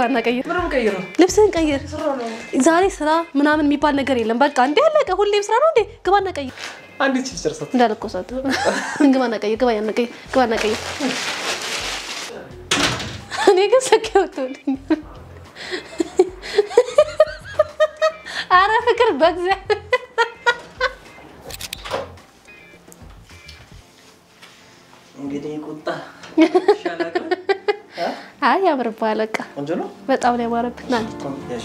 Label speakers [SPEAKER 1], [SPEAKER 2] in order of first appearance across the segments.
[SPEAKER 1] ግባና ቀይር፣ ልብስህን ቀይር። ዛሬ ስራ ምናምን የሚባል ነገር የለም። በቃ እንዲ ያለቀ። ሁሌም ስራ ነው እንዴ? ግባና ቀይር።
[SPEAKER 2] አንዲት ቺፕስ ጨርሳት።
[SPEAKER 1] እንዳልኮሳት ግባና ቀይር፣ ግባና ቀይር፣ ግባና ቀይር። እኔ ግን ሰኪ ወጥቶልኝ። አረ ፍቅር በእግዚአብሔር
[SPEAKER 2] እንግዲህ ቁጣ
[SPEAKER 1] አይ ያምርብሃል። በቃ
[SPEAKER 2] ቆንጆ ነው።
[SPEAKER 1] በጣም ነው ያማረብህ። ና
[SPEAKER 2] እሺ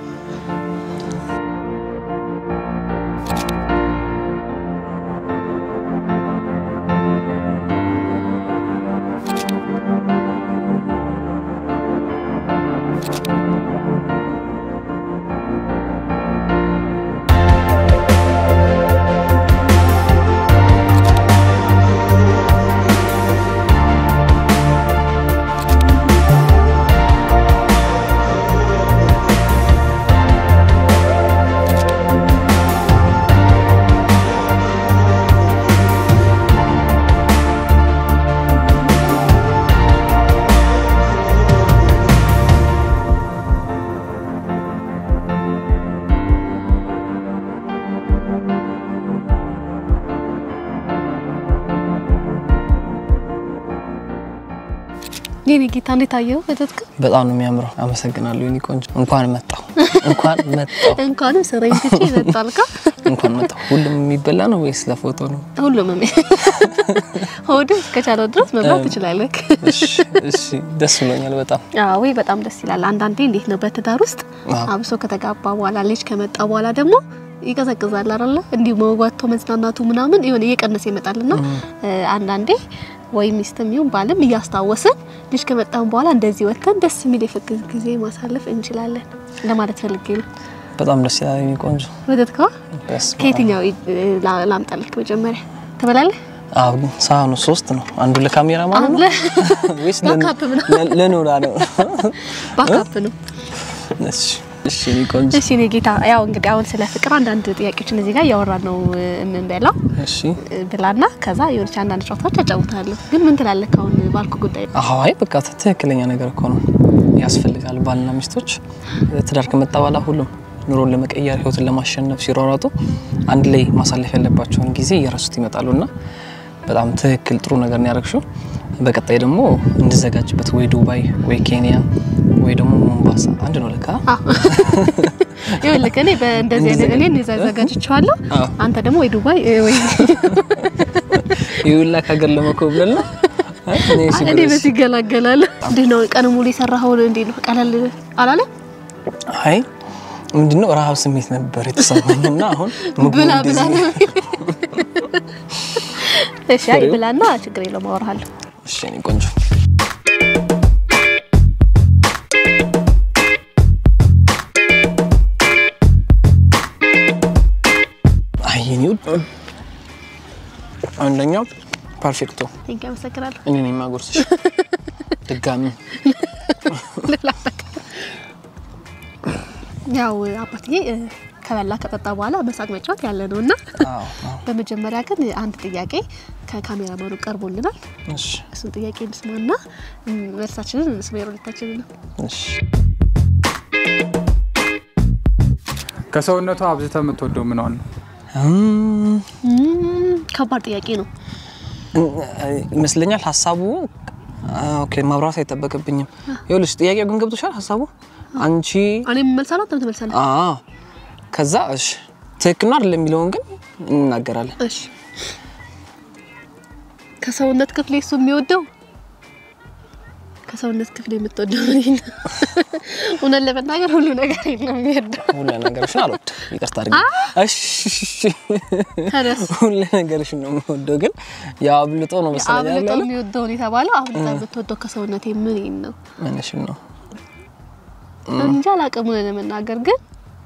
[SPEAKER 1] የኔ ጌታ እንዴት አየኸው? በተትክ
[SPEAKER 2] በጣም ነው የሚያምረው። አመሰግናለሁ የኔ ቆንጆ። እንኳን መጣሁ፣ እንኳን መጣሁ፣
[SPEAKER 1] እንኳንም ስራዬን ትቼ ይመጣልካ
[SPEAKER 2] እንኳን መጣሁ። ሁሉም የሚበላ ነው ወይስ ለፎቶ ነው?
[SPEAKER 1] ሁሉም ሜ ሆድ እስከቻለው ድረስ መብላት ትችላለህ።
[SPEAKER 2] እሺ፣ እሺ፣ ደስ ብሎኛል በጣም።
[SPEAKER 1] አዎ በጣም ደስ ይላል። አንዳንዴ እንዴት ነው በትዳር ውስጥ
[SPEAKER 2] አዎ።
[SPEAKER 1] አብሶ ከተጋባ በኋላ ልጅ ከመጣ በኋላ ደግሞ ይቀዘቅዛል አይደለ? እንዲሁ መዋቶ መዝናናቱ ምናምን የሆነ እየቀነሰ ይመጣልና አንዳንዴ ወይ ሚስትም ይሁን ባልም እያስታወስን ልጅ ከመጣን በኋላ እንደዚህ ወጥተን ደስ የሚል የፍቅር ጊዜ ማሳለፍ እንችላለን ለማለት ፈልጌ ነው።
[SPEAKER 2] በጣም ደስ ይላል የኔ ቆንጆ።
[SPEAKER 1] ወተትካ
[SPEAKER 2] በስመ አብ።
[SPEAKER 1] ከየትኛው ላ- ላምጣልክ? መጀመሪያ ትበላለህ?
[SPEAKER 2] አዎ ሳህኑ ሶስት ነው። አንዱ ለካሜራ ማለት ነው ወይስ ለን-
[SPEAKER 1] ባካፕ ነው?
[SPEAKER 2] ለ- ለኖራ ነው?
[SPEAKER 1] ባካፕ ነው።
[SPEAKER 2] እሺ፣ እሺ የኔ ቆንጆ።
[SPEAKER 1] እሺ እኔ ጌታ፣ ያው እንግዲህ አሁን ስለ ፍቅር አንዳንድ ጥያቄዎችን እዚህ ጋር እያወራን ነው የምንበላው
[SPEAKER 2] እሺ
[SPEAKER 1] ብላና ከዛ የሆነች አንዳንድ ጨዋታዎች አጫውታለሁ። ግን ምን ትላለህ አሁን ባልኩ ጉዳይ?
[SPEAKER 2] አይ በቃ ትክክለኛ ነገር እኮ ነው። ያስፈልጋል። ባልና ሚስቶች ትዳር ከመጣ በኋላ ሁሉም ኑሮን ለመቀየር ህይወትን ለማሸነፍ ሲሯሯጡ አንድ ላይ ማሳለፍ ያለባቸውን ጊዜ እየረሱት ይመጣሉ እና በጣም ትክክል ጥሩ ነገር ነው ያደረግሽው። በቀጣይ ደግሞ እንድዘጋጅበት ወይ ዱባይ ወይ ኬንያ ወይ ደግሞ ሞምባሳ አንድ ነው ለካ
[SPEAKER 1] ይኸውልህ እኔ በእንደዚህ አይነት እኔ እዛ ዘጋጅቼዋለሁ።
[SPEAKER 2] አዎ።
[SPEAKER 1] አንተ ደግሞ ወይ ዱባይ እ፣ ወይ
[SPEAKER 2] ይሁላ ከሀገር ለመኮብለል ነው። አይ እኔ
[SPEAKER 1] እኔ
[SPEAKER 2] ችግር
[SPEAKER 1] በዚህ ይገላገላል። እንዴት ነው ቀን ሙሉ የሰራኸውን እንዴት ነው ቀለል አላለ?
[SPEAKER 2] አይ ምንድነው ረሃብ ስሜት ነበር የተሰማኝ እና አሁን ምግቡ
[SPEAKER 1] ብላ ብላ
[SPEAKER 2] እንደዚህ-
[SPEAKER 1] ነው። እሺ አይ ብላና ችግር የለውም አወራሃለሁ።
[SPEAKER 2] እሺ የኔ ቆንጆ አይ የኔ ውድ አንደኛው ፐርፌክቶ
[SPEAKER 1] ቴንክ አመሰግናለሁ።
[SPEAKER 2] እኔ ነኝ የማጎርስሽ ድጋሚ
[SPEAKER 1] ያው አባትዬ እ፣ ከበላ ከጠጣ በኋላ መሳቅ መጫወት ያለ ነው እና
[SPEAKER 2] አዎ አዎ
[SPEAKER 1] በመጀመሪያ ግን አንድ ጥያቄ ከካሜራማኑ ቀርቦልናል።
[SPEAKER 2] እሺ
[SPEAKER 1] እሱን ጥያቄ እንስማና እ፣ መልሳችንን እንስማ የሁለታችንን ነው።
[SPEAKER 2] እሺ
[SPEAKER 3] ከሰውነቷ አብዝተህ የምትወደው ምንዋን ነው?
[SPEAKER 2] እም፣
[SPEAKER 1] እም፣ ከባድ ጥያቄ ነው።
[SPEAKER 2] ይመስለኛል ሀሳቡ ኦኬ ማብራት አይጠበቅብኝም ይኸውልሽ ጥያቄው ግን ገብቶሻል ሀሳቡ አንቺ
[SPEAKER 1] እኔ የምመልሳለሁ አንተ ትመልሳለህ።
[SPEAKER 2] አዎ ከዛ እሺ ትክክል ነው አይደለም የሚለውን ግን እንናገራለን
[SPEAKER 1] እሺ ከሰውነት ክፍሌ እሱ የሚወደው ከሰውነት ክፍሌ የምትወደው እኔ ነው። እውነት ለመናገር ሁሉ ነገር ነው የሚወደው።
[SPEAKER 2] ሁሉ ነገርሽን አልወድም ይቅርታ አድርጊ እሺ
[SPEAKER 1] ተረስ
[SPEAKER 2] ሁሉ ነገርሽን ነው የምወደው ግን ያው አብልጦ ነው መሰለኝ
[SPEAKER 1] አብልጦ
[SPEAKER 2] ያለው
[SPEAKER 1] የሚወደውን የተባለው አብልጣ የምትወደው ከሰውነቴ ምን ነው
[SPEAKER 2] ምንሽን ነው
[SPEAKER 1] እንጂ አላውቅም። እውነት ለመናገር ግን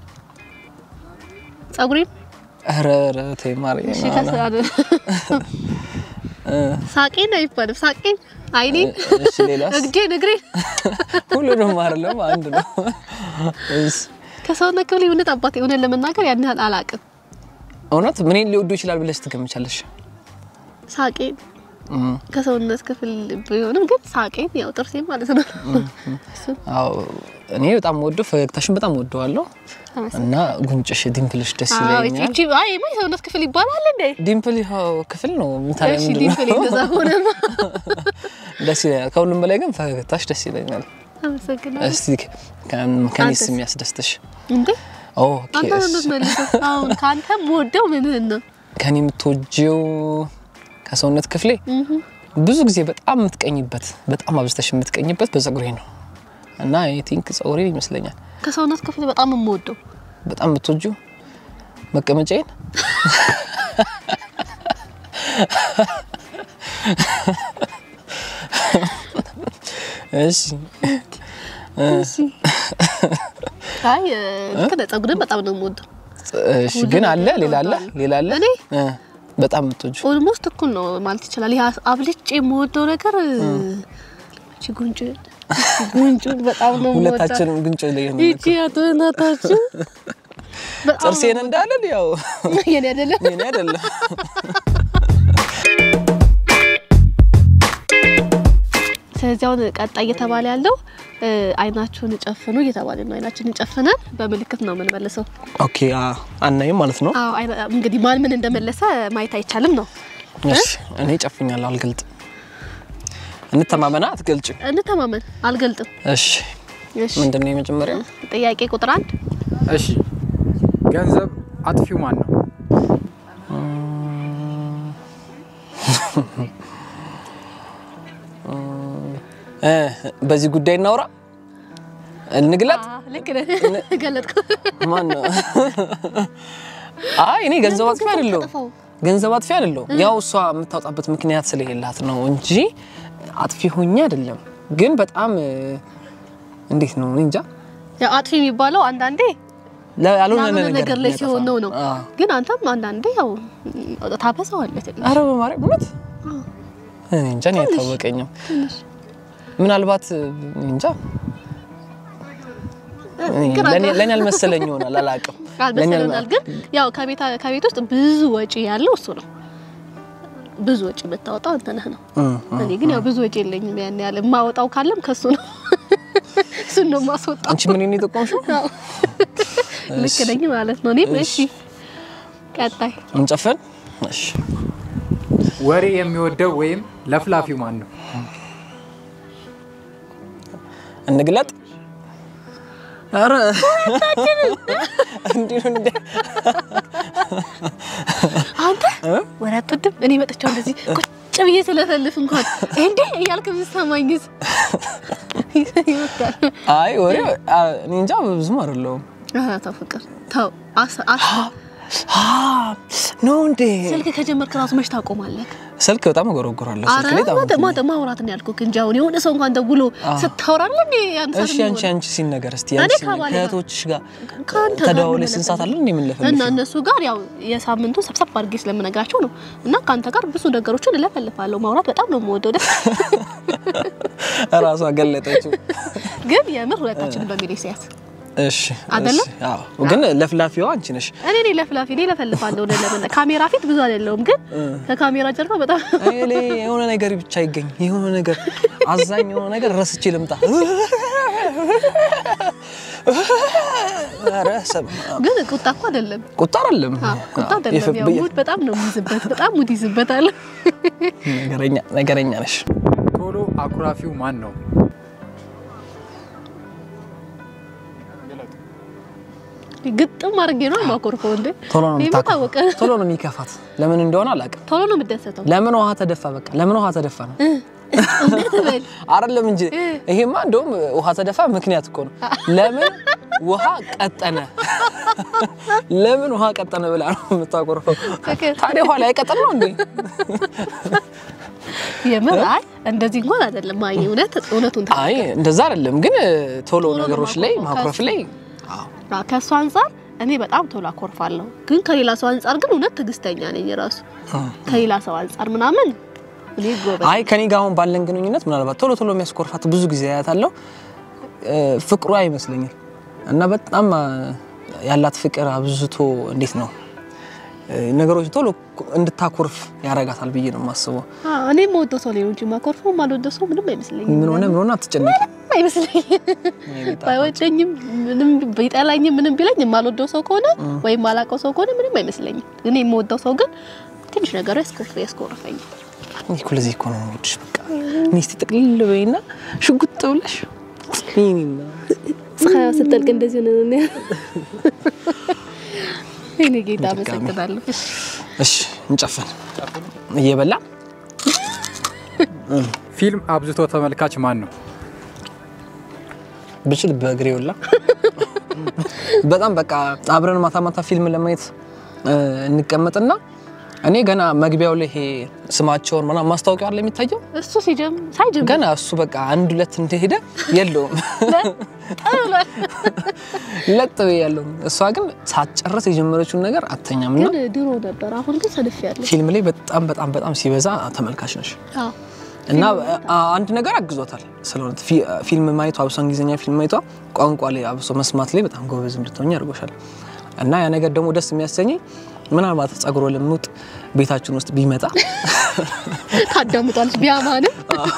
[SPEAKER 1] ጸጉሬን
[SPEAKER 2] ኧረ ኧረ ተይ ማርያም
[SPEAKER 1] እሺ ከሰ- ሳቄን ነው አይባልም። ሳቄን፣ አይኔን፣
[SPEAKER 2] እሺ ሌላስ
[SPEAKER 1] እግጄን፣ እግሬን
[SPEAKER 2] ሁሉንም አይደለም አንድ ነው እሺ
[SPEAKER 1] ከሰውነት ክፍሌ እውነት አባቴ እውነት ለመናገር ያን ያህል አላውቅም።
[SPEAKER 2] እውነት ምንን ሊወዱ ይችላል ብለሽ ትገምቻለሽ
[SPEAKER 1] ሳቄን ከሰውነት ክፍል ቢሆንም ግን ሳቄን ያው ጥርሴ ማለት ነው። እሱ
[SPEAKER 2] አዎ እኔ በጣም ወደው ፈገግታሽን በጣም ወደዋለሁ እና ጉንጭሽ ዲምፕልሽ ደስ
[SPEAKER 1] አዎ
[SPEAKER 2] ይለኛል።
[SPEAKER 1] እቺ አይ ማ የሰውነት ክፍል ይባላል እንዴ?
[SPEAKER 2] ዲምፕል ይኸው ክፍል ነው ምታዲያ
[SPEAKER 1] እሺ
[SPEAKER 2] ምንድን
[SPEAKER 1] ዲምፕል
[SPEAKER 2] ነው?
[SPEAKER 1] እንደዛ ሆነማ
[SPEAKER 2] ደስ ይለኛል። ከሁሉም በላይ ግን ፈገግታሽ ደስ ይለኛል።
[SPEAKER 1] አመሰግናለሁ።
[SPEAKER 2] እስቲ ከ- ከኔስ
[SPEAKER 1] አንተስ?
[SPEAKER 2] የሚያስደስትሽ?
[SPEAKER 1] እንዴ
[SPEAKER 2] ኦኬ
[SPEAKER 1] አንተ ነው የምትመልሰው። አሁን ከአንተ የምወደው ምንህን ነው?
[SPEAKER 2] ከኔ የምትወጂው ከሰውነት ክፍሌ ብዙ ጊዜ በጣም የምትቀኝበት በጣም አብዝተሽ የምትቀኝበት በጸጉሬ ነው እና አይ ቲንክ ጸጉሬ ይመስለኛል።
[SPEAKER 1] ከሰውነት ክፍል በጣም የምወደው
[SPEAKER 2] በጣም የምትወጂው መቀመጫዬን እሺ
[SPEAKER 1] እሺ አይ ልክ ነህ። ጸጉርን በጣም ነው የምወደው።
[SPEAKER 2] እሺ ግን አለ ሌላ አለ ሌላ አለ
[SPEAKER 1] እኔ
[SPEAKER 2] እ በጣም የምትወጂው
[SPEAKER 1] ኦልሞስት እኩል ነው ማለት ይችላል። ይሄ አብልጬ የምወደው ነገር እቺ ጉንጭ ጉንጭ በጣም ነው የምወዳት።
[SPEAKER 2] ሁለታችንም ጉንጭ ላይ ነው
[SPEAKER 1] ይቺ አቶ እናታችን በጣም
[SPEAKER 2] ጥርሴን እንዳለን ያው
[SPEAKER 1] የኔ አይደለም።
[SPEAKER 2] የኔ አይደለም
[SPEAKER 1] ስለዚህ አሁን ቀጣይ እየተባለ ያለው እ፣ አይናችሁን ጨፍኑ እየተባለ ነው። አይናችንን ጨፍነን በምልክት ነው የምንመልሰው።
[SPEAKER 2] ኦኬ አናይም ማለት ነው
[SPEAKER 1] አዎ አይነ- እንግዲህ ማን ምን እንደመለሰ ማየት አይቻልም ነው።
[SPEAKER 2] እሺ እኔ ጨፍኛለሁ አልገልጥም እንተማመና አትገልጭ
[SPEAKER 1] እንተማመን። አልገልጥም።
[SPEAKER 2] እሺ
[SPEAKER 1] እሺ
[SPEAKER 2] ምንድን ነው የመጀመሪያው
[SPEAKER 1] ጥያቄ ቁጥር አንድ
[SPEAKER 3] እሺ ገንዘብ አጥፊው ማን ነው?
[SPEAKER 2] እ በዚህ ጉዳይ እናውራ እንግለጥ
[SPEAKER 1] አ፣ ልክ ነህ። ገለጥኩ።
[SPEAKER 2] ማን ነው አይ እኔ ገንዘብ አጥፊ አይደለሁም
[SPEAKER 1] አጠፋው።
[SPEAKER 2] ገንዘብ አጥፊ አይደለሁም ያው እሷ የምታወጣበት ምክንያት ስለሌላት ነው እንጂ አጥፊ ሆኜ አይደለም ግን በጣም እ፣ እንዴት ነው እኔ እንጃ
[SPEAKER 1] ያው አጥፊ የሚባለው አንዳንዴ
[SPEAKER 2] ለ- ያልሆነ
[SPEAKER 1] ያልሆነ ነገር ላይ
[SPEAKER 2] የሚያጠፋ
[SPEAKER 1] ሲሆን ነው ነው።
[SPEAKER 2] አዎ።
[SPEAKER 1] ግን አንተም አንዳንዴ ያው ታበዛዋለህ ትንሽ።
[SPEAKER 2] አረ በማርያም እውነት እኔ እንጃ እኔ አይታወቀኝም። ምናልባት እኔ እንጃ እኔ
[SPEAKER 1] ግራ
[SPEAKER 2] ለኔ
[SPEAKER 1] ግራ።
[SPEAKER 2] ለኔ አልመሰለኝ ይሆናል አላውቅም። ለኔ
[SPEAKER 1] አልመሰለናል። ግን ያው ከቤት ከቤት ውስጥ ብዙ ወጪ ያለው እሱ ነው። ብዙ ወጪ የምታወጣው አንተ ነህ ነው።
[SPEAKER 2] እም፣
[SPEAKER 1] እኔ ግን ያው ብዙ ወጪ የለኝም ያን ያህል የማወጣው ካለም ከሱ ነው። እሱን ነው የማስወጣው።
[SPEAKER 2] አንቺ ምን ነው የጠቆምሽው?
[SPEAKER 1] አዎ። ልክ ነኝ ማለት ነው። እኔም እሺ፣ ቀጣይ
[SPEAKER 2] እንጨፍን። እሺ
[SPEAKER 3] ወሬ የሚወደው ወይም ለፍላፊው ማን ነው?
[SPEAKER 2] እንግለጥ። አረ እንዲሁ እንደ
[SPEAKER 1] አንተ ወሬ አትወድም። እኔ መጥቻው እንደዚህ ቁጭ ብዬ ስለፈልፍ እንኳን እንዴ እያልክ የምትሰማኝስ ይወዳል።
[SPEAKER 2] አይ ወሬ አ፣ እኔ እንጃ ብዙም አይደለሁም።
[SPEAKER 1] ኧረ ተው ፍቅር ተው። አስ አስ
[SPEAKER 2] አ ነው እንዴ?
[SPEAKER 1] ስልክ ከጀመርክ ራሱ መች ታቆማለህ?
[SPEAKER 2] ስልክ በጣም እጎረጎራለሁ።
[SPEAKER 1] አረ
[SPEAKER 2] ስልክ ላይ በጣም
[SPEAKER 1] ማተ ማተ ማውራት ነው ያልኩህ እንጂ አሁን የሆነ ሰው እንኳን ደውሎ ስታወራለ እንዴ ያን
[SPEAKER 2] እሺ አንቺ አንቺ ሲል ነገር እስቲ
[SPEAKER 1] እኔ
[SPEAKER 2] አንቺ
[SPEAKER 1] ከባሌ ጋር-
[SPEAKER 2] ከእህቶችሽ ጋር
[SPEAKER 1] ከአንተ ጋር
[SPEAKER 2] ተደዋውለሽ
[SPEAKER 1] ምን
[SPEAKER 2] ስንት ሰዓት አለን እንዴ
[SPEAKER 1] እና
[SPEAKER 2] የምንለፈልፈው?
[SPEAKER 1] እነሱ ጋር ያው የሳምንቱ ሰብሰብ አድርጌ ስለምነግራቸው ነው። እና ከአንተ ጋር ብዙ ነገሮችን እለፈልፋለሁ። ማውራት በጣም ነው የምወደው። ደስ
[SPEAKER 2] ራሷ ገለጠችው።
[SPEAKER 1] ግን የምር ሁለታችን በሚል ሲያት
[SPEAKER 2] እሺ
[SPEAKER 1] አይደለም?
[SPEAKER 2] እሺ፣ አዎ። ግን ለፍላፊዋ አንቺ ነሽ።
[SPEAKER 1] እኔ እኔ ለፍላፊ እኔ ለፈልፋለሁ። ለምን ካሜራ ፊት ብዙ አይደለሁም፣ ግን ከካሜራ ጀርባ በጣም
[SPEAKER 2] አይ እኔ የሆነ ነገር ብቻ ይገኝ የሆነ ነገር አዛኝ የሆነ ነገር ረስቼ ልምጣ። ኧረ ሰማ
[SPEAKER 1] ግን ቁጣ እኮ አይደለም።
[SPEAKER 2] ቁጣ አይደለም።
[SPEAKER 1] አዎ፣ ቁጣ አይደለም። ያው ሙድ በጣም ነው የሚይዝበት፣ በጣም ሙድ ይዝበታል።
[SPEAKER 2] ነገረኛ ነገረኛ ነሽ።
[SPEAKER 3] ቶሎ አኩራፊው ማን ነው?
[SPEAKER 1] ግጥም አድርጌ ነው የማኮርፈው። እንዴ
[SPEAKER 2] ቶሎ ነው
[SPEAKER 1] ይሄማ
[SPEAKER 2] የምታውቀው።
[SPEAKER 1] ታወቀ።
[SPEAKER 2] ቶሎ ነው የሚከፋት። ለምን እንደሆነ አላውቅም።
[SPEAKER 1] ቶሎ ነው የምደሰተው።
[SPEAKER 2] ለምን ውሃ ተደፋ? በቃ ለምን ውሃ ተደፋ ነው
[SPEAKER 1] እንዴት በል
[SPEAKER 2] አይደለም እንጂ ይሄማ እንደውም ውሃ ተደፋ ምክንያት እኮ ነው። ለምን ውሃ ቀጠነ? ለምን ውሃ ቀጠነ ብላ ነው የምታቆርፈው።
[SPEAKER 1] ፍቅር
[SPEAKER 2] ታዲያ ውሃ ላይ ቀጠን ነው እንዴ?
[SPEAKER 1] የምር አይ እንደዚህ እንኳን አይደለም። አይ እውነት እውነቱን ታ
[SPEAKER 2] አይ እንደዛ አይደለም፣ ግን ቶሎ
[SPEAKER 1] ቶሎ
[SPEAKER 2] ነገሮች ላይ
[SPEAKER 1] ማኮርፍ
[SPEAKER 2] ማኩረፍ ላይ
[SPEAKER 1] ከእሱ አንጻር እኔ በጣም ቶሎ አኮርፋለሁ። ግን ከሌላ ሰው አንጻር ግን እውነት ትዕግስተኛ ነኝ ራሱ ከሌላ ሰው አንጻር ምናምን እኔ ጎበዝ
[SPEAKER 2] አይ ከኔ ጋር አሁን ባለን ግንኙነት ምናልባት ቶሎ ቶሎ የሚያስኮርፋት ብዙ ጊዜ አያታለሁ። እ፣ ፍቅሯ ይመስለኛል እና በጣም አ፣ ያላት ፍቅር አብዝቶ እንዴት ነው እ፣ ነገሮች ቶሎ እንድታኮርፍ ያረጋታል ብዬ ነው የማስበው።
[SPEAKER 1] አዎ፣ እኔ የምወደው ሰው ላይ ነው እንጂ የማኮርፈው የማልወደው ሰው ምንም አይመስለኝም።
[SPEAKER 2] ምን ሆነ ምን ሆነ አትጨነቂ።
[SPEAKER 1] አይመስለኝም ባይወደኝም ምንም ቢጠላኝም ምንም ቢለኝ የማልወደው ሰው ከሆነ ወይም ማላውቀው ሰው ከሆነ ምንም አይመስለኝም። እኔ የምወደው ሰው ግን ትንሽ ነገሩ ያስኮርፍ ያስኮርፈኛል።
[SPEAKER 2] እኔ እኮ ለዚህ እኮ ነው የምወድሽ። በቃ እኔ እስቲ ጥቅልል በይና ሽጉጥ ብለሽ ይሄኔና
[SPEAKER 1] ፀሐይ ስትጠልቅ እንደዚህ ነው። እኔ ጌታ
[SPEAKER 2] ድጋሚ።
[SPEAKER 1] አመሰግናለሁ።
[SPEAKER 2] እሺ እንጨፍን እየበላ
[SPEAKER 3] ፊልም አብዝቶ ተመልካች ማን ነው?
[SPEAKER 2] ብችል በእግሬ ወላ በጣም በቃ አብረን ማታ ማታ ፊልም ለማየት እ፣ እንቀመጥና እኔ ገና መግቢያው ላይ ይሄ ስማቸውን ምናምን ማስታወቂያ አለ የሚታየው
[SPEAKER 1] እሱ ሲጀም ሳይጀምር
[SPEAKER 2] ገና እሱ በቃ አንድ ሁለት እንደሄደ የለውም ለጥ በይ ያለው እሷ ግን ሳትጨርስ የጀመረችውን ነገር አተኛም እና
[SPEAKER 1] ግን ድሮ ነበር። አሁን ግን ሰልፍ ያለ
[SPEAKER 2] ፊልም ላይ በጣም በጣም በጣም ሲበዛ ተመልካች ነሽ እና አ- አንድ ነገር አግዞታል። ስለሆነ ፊ- ፊልም ማየቷ አብሶ እንግሊዝኛ ፊልም ማየቷ ቋንቋ ላይ አብሶ መስማት ላይ በጣም ጎበዝ እንድትሆኝ አድርጎሻል። እና ያ ነገር ደግሞ ደስ የሚያሰኘኝ ምናልባት ጸጉሮ ልሙጥ ቤታችን ውስጥ ቢመጣ
[SPEAKER 1] ታዳምጧለች ቢያማንም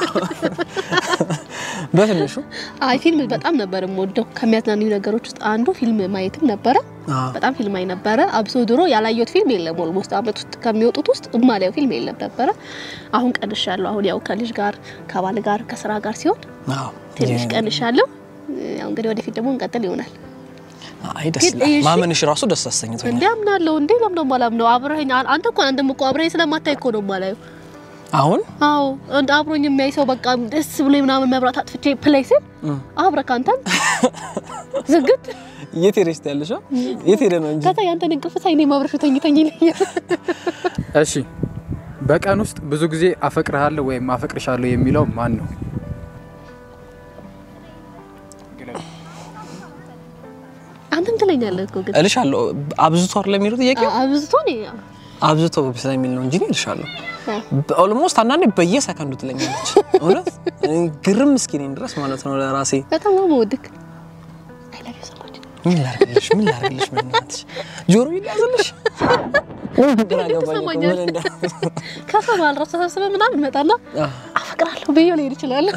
[SPEAKER 2] በትንሹ
[SPEAKER 1] አይ ፊልም በጣም ነበር የምወደው። ከሚያዝናኑ ነገሮች ውስጥ አንዱ ፊልም ማየትም ነበረ።
[SPEAKER 2] አዎ፣
[SPEAKER 1] በጣም ፊልም አይ ነበረ። አብሶ ድሮ ያላየሁት ፊልም የለም። ኦልሞስት አመት ውስጥ ከሚወጡት ውስጥ እማላየው ፊልም የለም ነበረ። አሁን ቀንሻለሁ። አሁን ያው ከልጅ ጋር ከባል ጋር ከስራ ጋር ሲሆን
[SPEAKER 2] አዎ።
[SPEAKER 1] ትንሽ
[SPEAKER 2] የ-
[SPEAKER 1] ቀንሻለሁ። ያው እንግዲህ ወደፊት ደግሞ እንቀጥል ይሆናል።
[SPEAKER 2] አይ ደስ
[SPEAKER 1] ግን
[SPEAKER 2] ይላል።
[SPEAKER 1] እሺ።
[SPEAKER 2] ማመንሽ ራሱ ደስ አሰኝቶኛል።
[SPEAKER 1] እንዴ አምናለሁ። እንዴ ለምን ነው የማላምነው? አብረኸኝ አን- አንተ እኮ አንተም እኮ አብረኸኝ ስለማታይ እኮ ነው የማላየው።
[SPEAKER 2] አሁን
[SPEAKER 1] አዎ እንደ አብሮኝ የሚያይ ሰው በቃ ደስ ብሎ ምናምን መብራት አጥፍቼ ፕሌይ ስል አብረህ አንተን ዝግት
[SPEAKER 2] የት ሄደሽ ያለሽ? የት ሄደ ነው እንጂ
[SPEAKER 1] ከዛ ያንተን እንቅልፍ ሳይ እኔም አብረሽ ተኝተኝ ይለኛል።
[SPEAKER 3] እሺ በቀን ውስጥ ብዙ ጊዜ አፈቅርሃለሁ ወይም አፈቅርሻለሁ የሚለው ማን ነው?
[SPEAKER 1] አንተም ትለኛለህ እኮ ግን
[SPEAKER 2] እልሻለሁ። አብዝቶ አይደለም የሚለው ጥያቄ
[SPEAKER 1] አ- አብዝቶ ነው
[SPEAKER 2] አብዝቶ ስለሚል ነው እንጂ እኔ እልሻለሁ። ኦልሞስት አንዳንዴ በየሰከንዱ ትለኛለች። እውነት እኔ ግርም እስኪነኝ ድረስ ማለት ነው ለራሴ
[SPEAKER 1] በጣም ነው የምወድክ። አይ ላቭ ዩ ሶ ማች
[SPEAKER 2] ምን ላርግልሽ ምን ላርግልሽ ምን ናትሽ ጆሮ ይያዝልሽ ግራ ገባኝ እኮ
[SPEAKER 1] ትሰማኛለህ?
[SPEAKER 2] ምን እንዳ
[SPEAKER 1] ከሰው ባልረሳ ተሰብስበን ምናምን መጣና አፈቅራለሁ ብዬ ልሄድ እችላለሁ።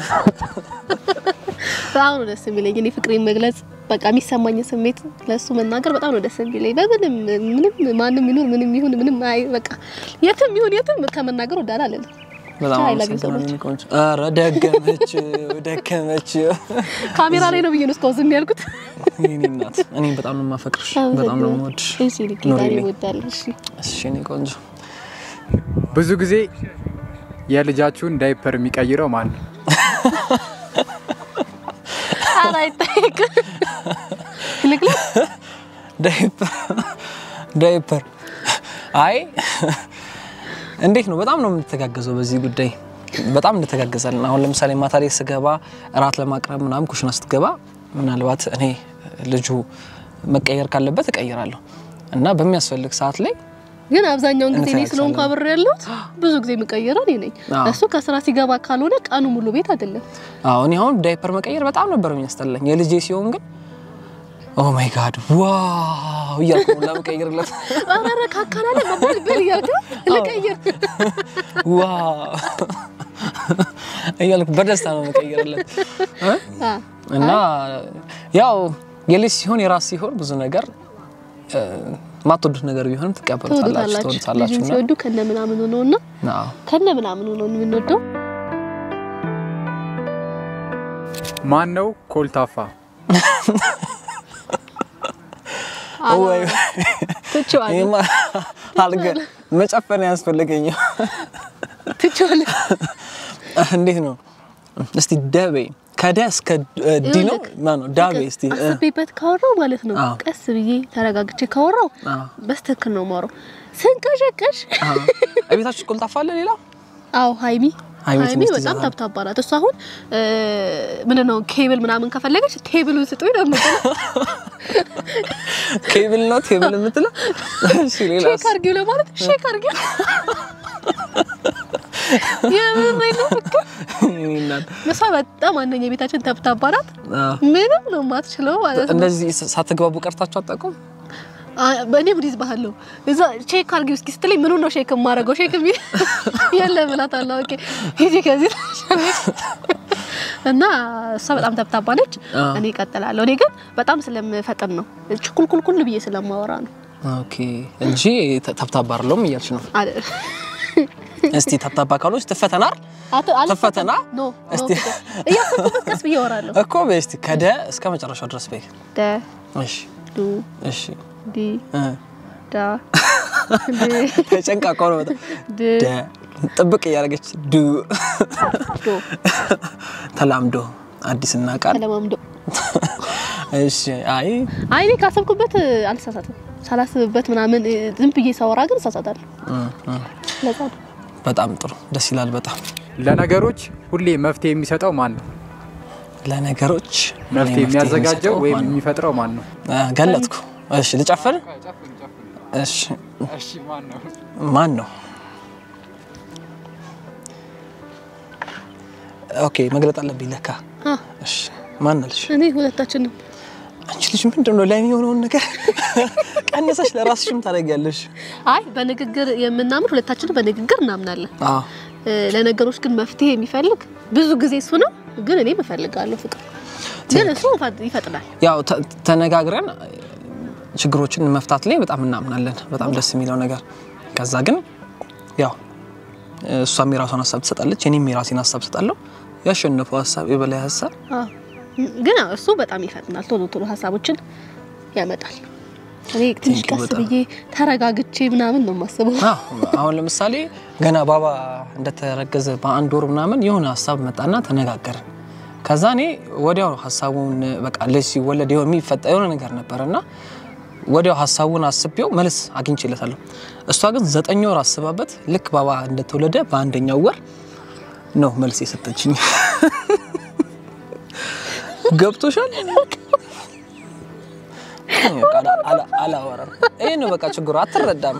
[SPEAKER 1] በጣም ነው ደስ የሚለኝ እኔ ፍቅሬን መግለጽ በቃ የሚሰማኝ ስሜት ለሱ መናገር በጣም ነው ደስ የሚለኝ። በምንም ምንም ማንም ይሁን ምንም ይሁን ምንም አይ በቃ የትም ይሁን የትም ከመናገር ወዳላ አለን።
[SPEAKER 2] በጣም
[SPEAKER 1] I love you so
[SPEAKER 2] አመሰግናለሁ ቆንጆ። ኧረ ደገመች ደገመች
[SPEAKER 1] ካሜራ ላይ ነው ብዬ ነው እስካሁን ዝም ያልኩት።
[SPEAKER 2] የእኔ እናት እኔም በጣም ነው የማፈቅርሽ በጣም ነው የምወድሽ
[SPEAKER 1] እሺ ልክ ጌታ
[SPEAKER 2] ኑሪልኝ።
[SPEAKER 1] ይወዳል። እሺ
[SPEAKER 2] እሺ የእኔ ቆንጆ
[SPEAKER 3] ብዙ ጊዜ የልጃችሁን ዳይፐር የሚቀይረው ማን ነው?
[SPEAKER 1] ኧረ አይጠየቅም። ልክልክ
[SPEAKER 2] ዳይፐር ዳይፐር አይ እንዴት ነው በጣም ነው የምንተጋገዘው በዚህ ጉዳይ በጣም እንተጋገዛለን አሁን ለምሳሌ ማታ ላይ ስገባ እራት ለማቅረብ ምናምን ኩሽና ስትገባ ምናልባት እኔ ልጁ መቀየር ካለበት እቀይራለሁ እና በሚያስፈልግ ሰዓት ላይ
[SPEAKER 1] ግን አብዛኛውን ጊዜ እኔ
[SPEAKER 2] እንተያይቻለን።
[SPEAKER 1] ስለሆንኩ አብሬ ያለሁት ብዙ ጊዜ የምቀይረው እኔ ነኝ።
[SPEAKER 2] አዎ።
[SPEAKER 1] እሱ ከስራ ሲገባ ካልሆነ ቀኑ ሙሉ ቤት አይደለም።
[SPEAKER 2] አዎ እኔ አሁን ዳይፐር መቀየር በጣም ነበር የሚያስጠላኝ የልጄ ሲሆን ግን ኦ ማይ ጋድ ዋው እያልኩ ነው ለመቀየርለት
[SPEAKER 1] ኧረ ካካላለ መባል ብል እያልክ ልቀይር
[SPEAKER 2] ዋው እያልኩ በደስታ ነው መቀየርለት እ?
[SPEAKER 1] አ፣
[SPEAKER 2] እና ያው የልጅ ሲሆን የራስ ሲሆን ብዙ ነገር እ፣ ማትወዱት ነገር ቢሆንም ትቀበሉታላችሁ
[SPEAKER 1] ትወዱታላችሁ።
[SPEAKER 2] ትወዱታላችሁ
[SPEAKER 1] ልጅን
[SPEAKER 2] እና
[SPEAKER 1] ሲወዱ ከነ ምናምኑ ነውና
[SPEAKER 2] አዎ
[SPEAKER 1] ከነ ምናምኑ ነው የምንወደው።
[SPEAKER 3] ማን ነው ኮልታፋ?
[SPEAKER 2] ወይ
[SPEAKER 1] ትቼዋለሁ
[SPEAKER 2] ይሄማ አልገ መጨፈን ያስፈልገኝ
[SPEAKER 1] ትቼዋለሁ።
[SPEAKER 2] እንዴት ነው እስቲ ደቤ ከደ እስከ እ, ዲ ነው ማነው ዳቤ እስቲ እ፣
[SPEAKER 1] አስቤበት ካወራው ማለት ነው
[SPEAKER 2] አዎ።
[SPEAKER 1] ቀስ ብዬ ተረጋግቼ ካወራው
[SPEAKER 2] አዎ
[SPEAKER 1] በስትክክል ነው የማወራው። ስንቀሸቀሽ
[SPEAKER 2] አዎ እቤታችሁ ቆልጣፋ አለ ሌላ
[SPEAKER 1] አዎ ሀይሚ
[SPEAKER 2] ሀይሚ
[SPEAKER 1] ሀይሚ
[SPEAKER 2] ትንሽ
[SPEAKER 1] በጣም
[SPEAKER 2] ትይዛለች።
[SPEAKER 1] ታብታባ ናት። እሷ አሁን ምንድን ነው ኬብል ምናምን ከፈለገች ቴብሉን ስጡኝ ነው የምትለው።
[SPEAKER 2] ኬብል ነው ቴብል የምትለው እሺ ሌላስ
[SPEAKER 1] ሼክ አርጊው ለማለት ሼክ አርጊው የምሬን ነው እኮ።
[SPEAKER 2] የእኔ እናት
[SPEAKER 1] እሷ በጣም ዋነኛ የቤታችን ተብታባ ናት።
[SPEAKER 2] አዎ
[SPEAKER 1] ምንም ነው የማትችለው ማለት ነው።
[SPEAKER 2] እንደዚህ ሳትግባቡ ቀርታችሁ አታውቁም?
[SPEAKER 1] በእኔ ብሪዝ ባህለሁ እዛ ቼክ አድርጊው እስኪ ስትለኝ ምኑ ነው ሼክ የማደርገው ሼክ የሚል የለም እላታለሁ። ኦኬ ሂጂ ከዚህ ትላለች። እና እሷ በጣም ተብታባ ነች።
[SPEAKER 2] አዎ።
[SPEAKER 1] እኔ እቀጥላለሁ። እኔ ግን በጣም ስለምፈጥን ነው ችኩልኩልኩል ብዬ ስለማወራ ነው።
[SPEAKER 2] ኦኬ እንጂ ተ- ተብታባ አይደለሁም እያልሽ ነው።
[SPEAKER 1] አለ-
[SPEAKER 2] እስቲ ተብታባ ካሎች ትፈተናል
[SPEAKER 1] አቶ- አልፈታም።
[SPEAKER 2] ትፈተና
[SPEAKER 1] ኖ ኖ
[SPEAKER 2] እስቲ
[SPEAKER 1] ፍቅር። እያሰብኩበት ቀስ ብዬ አወራለሁ።
[SPEAKER 2] እኮ በይ እስቲ ከደ እስከ መጨረሻው ድረስ በይ።
[SPEAKER 1] ደ
[SPEAKER 2] እሺ
[SPEAKER 1] ዱ
[SPEAKER 2] እሺ
[SPEAKER 1] ዲ
[SPEAKER 2] እ
[SPEAKER 1] ዳ ድ
[SPEAKER 2] ተጨንቃ እኮ ነው በጣም
[SPEAKER 1] ድ
[SPEAKER 2] ደ ጥብቅ እያደረገች ዱ
[SPEAKER 1] ዶ
[SPEAKER 2] ተላምዶ አዲስና ቃል
[SPEAKER 1] ተለማምዶ
[SPEAKER 2] እሺ አይ
[SPEAKER 1] አይ እኔ ካሰብኩበት አልሳሳትም። ሳላስብበት ምናምን እ፣ ዝም ብዬ ሳወራ ግን እሳሳታለሁ።
[SPEAKER 2] እ፣ እ።
[SPEAKER 1] ለዛ ነው።
[SPEAKER 2] በጣም ጥሩ ደስ ይላል በጣም
[SPEAKER 3] ለነገሮች ሁሌ መፍትሄ የሚሰጠው ማን ነው?
[SPEAKER 2] ለነገሮች
[SPEAKER 3] መፍትሄ የሚያዘጋጀው
[SPEAKER 2] የሚሰጠው
[SPEAKER 3] ወይም
[SPEAKER 2] ማን ነው?
[SPEAKER 3] የሚፈጥረው ማን ነው?
[SPEAKER 2] አ፣ ገለጥኩ እሺ ልጨፍር እሺ ማን ነው ኦኬ መግለጥ አለብኝ ለካ
[SPEAKER 1] አ፣
[SPEAKER 2] እሺ ማን አልሽ
[SPEAKER 1] እኔ ሁለታችንም
[SPEAKER 2] አንቺ ልጅ ምንድን ነው ለእኔ የሆነውን ነገር ቀነሰሽ ለራስሽም ታደርጊያለሽ
[SPEAKER 1] አይ በንግግር የምናምን ሁለታችንም በንግግር እናምናለን።
[SPEAKER 2] አዎ
[SPEAKER 1] እ፣ ለነገሮች ግን መፍትሄ የሚፈልግ ብዙ ጊዜ እሱ ነው። ግን እኔ እፈልጋለሁ ፍቅር ግን እሱ ይፈ- ይፈጥናል።
[SPEAKER 2] ያው ተ- ተነጋግረን ችግሮችን መፍታት ላይ በጣም እናምናለን። በጣም ደስ የሚለው ነገር ከዛ ግን ያው እሷም የራሷን ሀሳብ ትሰጣለች፣ እኔም የራሴን ሀሳብ ትሰጣለሁ። ያሸነፈው ሀሳብ የበላይ ሀሳብ
[SPEAKER 1] አ፣ ግን አዎ፣ እሱ በጣም ይፈጥናል። ቶሎ ቶሎ ሀሳቦችን ያመጣል። እኔ ትንሽ
[SPEAKER 2] Thank you
[SPEAKER 1] ቀስ
[SPEAKER 2] በጣም።
[SPEAKER 1] ብዬ ተረጋግቼ ምናምን ነው የማስበው።
[SPEAKER 2] አዎ፣ አሁን ለምሳሌ ገና ባባ እንደተረገዘ በአንድ ወር ምናምን የሆነ ሀሳብ መጣና ተነጋገርን። ከዛ እኔ ወዲያው ሀሳቡን በቃ ልጅ ሲወለድ የሆነ የሚፈጠር የሆነ ነገር ነበር እና ወዲያው ሀሳቡን አስቤው መልስ አግኝቼለታለሁ። እሷ ግን ዘጠኝ ወር አስባበት ልክ ባባ እንደተወለደ በአንደኛው ወር ነው መልስ የሰጠችኝ። ገብቶሻል? በቃ አላ- አላ- አላወራም። ይሄ ነው በቃ ችግሩ። አትረዳም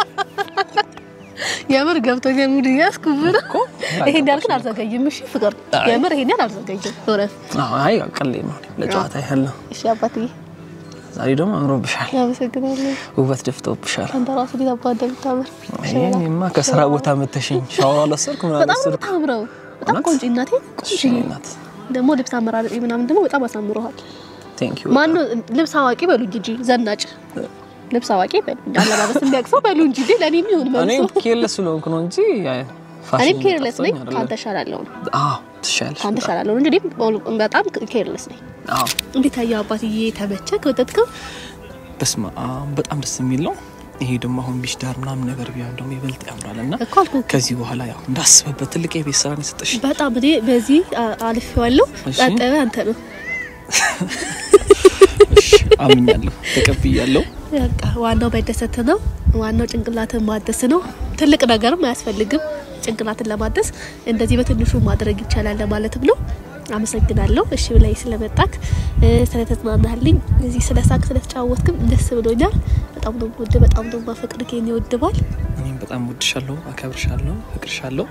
[SPEAKER 1] የምር ገብቶኛል። ሙድ ያስኩብር
[SPEAKER 2] እኮ
[SPEAKER 1] ይሄን ያልኩን አልዘገይም። እሺ ፍቅር፣
[SPEAKER 2] አይ።
[SPEAKER 1] የምር ይሄን ያህል አልዘገይም። ወረፍ
[SPEAKER 2] አዎ፣ አይ ቀሌ ነው ለጨዋታ ያህል ነው።
[SPEAKER 1] እሺ አባትዬ፣
[SPEAKER 2] ዛሬ ደግሞ አምሮብሻል፣
[SPEAKER 1] አመሰግናለሁ።
[SPEAKER 2] ውበት ደፍቶብሻል።
[SPEAKER 1] አንተ ራሱ ሊት አባ እንደምታምር
[SPEAKER 2] ይሄንማ ከስራ ቦታ መተሽኝ ሻወር አላሰርኩ ምን
[SPEAKER 1] በጣም ነው
[SPEAKER 2] አላሰርኩ።
[SPEAKER 1] የምታምረው። በጣም
[SPEAKER 2] እውነት?
[SPEAKER 1] ቆንጆ እናቴ፣
[SPEAKER 2] እሺ
[SPEAKER 1] ቆንጆ
[SPEAKER 2] እናት
[SPEAKER 1] ደግሞ ልብስ አመራረጤ ምናምን ደግሞ በጣም አሳምሮሃል።
[SPEAKER 2] ቴንክ ዩ።
[SPEAKER 1] ማነው ልብስ አዋቂ በሉኝ እንጂ ዘናጭ ልብስ አዋቂ በሉኝ። አለባበስ እንዲያቅሰው በሉ እንጂ እንዴ ለኔ የሚሆን
[SPEAKER 2] እኔ
[SPEAKER 1] መልሶ
[SPEAKER 2] ኬርለስ ስለሆንኩ ነው እንጂ ፋሽን
[SPEAKER 1] እኔም ኬርለስ ነኝ።
[SPEAKER 2] ጠፍቶኝ አይደለም።
[SPEAKER 1] ካንተ እሻላለሁ ነው
[SPEAKER 2] አዎ ትሻለሽ።
[SPEAKER 1] ካንተ እሻላለሁ እንጂ እኔም በጣም ኬርለስ ነኝ።
[SPEAKER 2] አዎ
[SPEAKER 1] እንዴት አየህ አባትዬ? ተመቸህ? ወደድከው?
[SPEAKER 2] በስመ አብ በጣም ደስ የሚል ነው። ይሄ ደግሞ አሁን ቢሽ ዳር ምናምን ነገር ቢሆን ደግሞ ይበልጥ ያምራል እና
[SPEAKER 1] እኮ አልኩህ እኮ።
[SPEAKER 2] ከዚህ በኋላ ያው እንዳስበበት ትልቅ የቤት ስራ ነው የሰጠሽ።
[SPEAKER 1] በጣም እኔ በዚህ አልፌዋለሁ።
[SPEAKER 2] እሺ።
[SPEAKER 1] ቀጠለ አንተ ነው
[SPEAKER 2] እሺ አምኛለሁ፣ ተቀብያለሁ።
[SPEAKER 1] በቃ ዋናው መደሰት ነው። ዋናው ጭንቅላትን ማደስ ነው። ትልቅ ነገርም አያስፈልግም ጭንቅላትን ለማደስ እንደዚህ በትንሹ ማድረግ ይቻላል ለማለትም ነው። አመሰግናለሁ። እሺ ብላይ ስለመጣክ እ፣ ስለተዝናናህልኝ እዚህ ስለ ሳቅ ስለተጫወትክም ደስ ብሎኛል። በጣም ነው ወድ በጣም ነው ማፈቅር ከኔ ይወድባል።
[SPEAKER 2] እኔም በጣም ወድሻለሁ፣ አከብርሻለሁ፣ ፍቅርሻለሁ።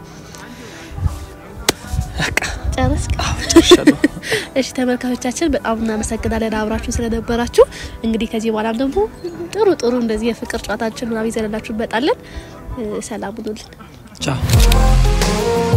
[SPEAKER 2] በቃ
[SPEAKER 1] ጨረስክ?
[SPEAKER 2] ጨርሻለሁ።
[SPEAKER 1] እሺ ተመልካቾቻችን በጣም እናመሰግናለን አብራችሁ ስለነበራችሁ። እንግዲህ ከዚህ በኋላም ደግሞ ጥሩ ጥሩ እንደዚህ የፍቅር ጨዋታችን ምናምን ይዘንላችሁ እንመጣለን። እ፣ ሰላም ሁኑልን።
[SPEAKER 2] ቻው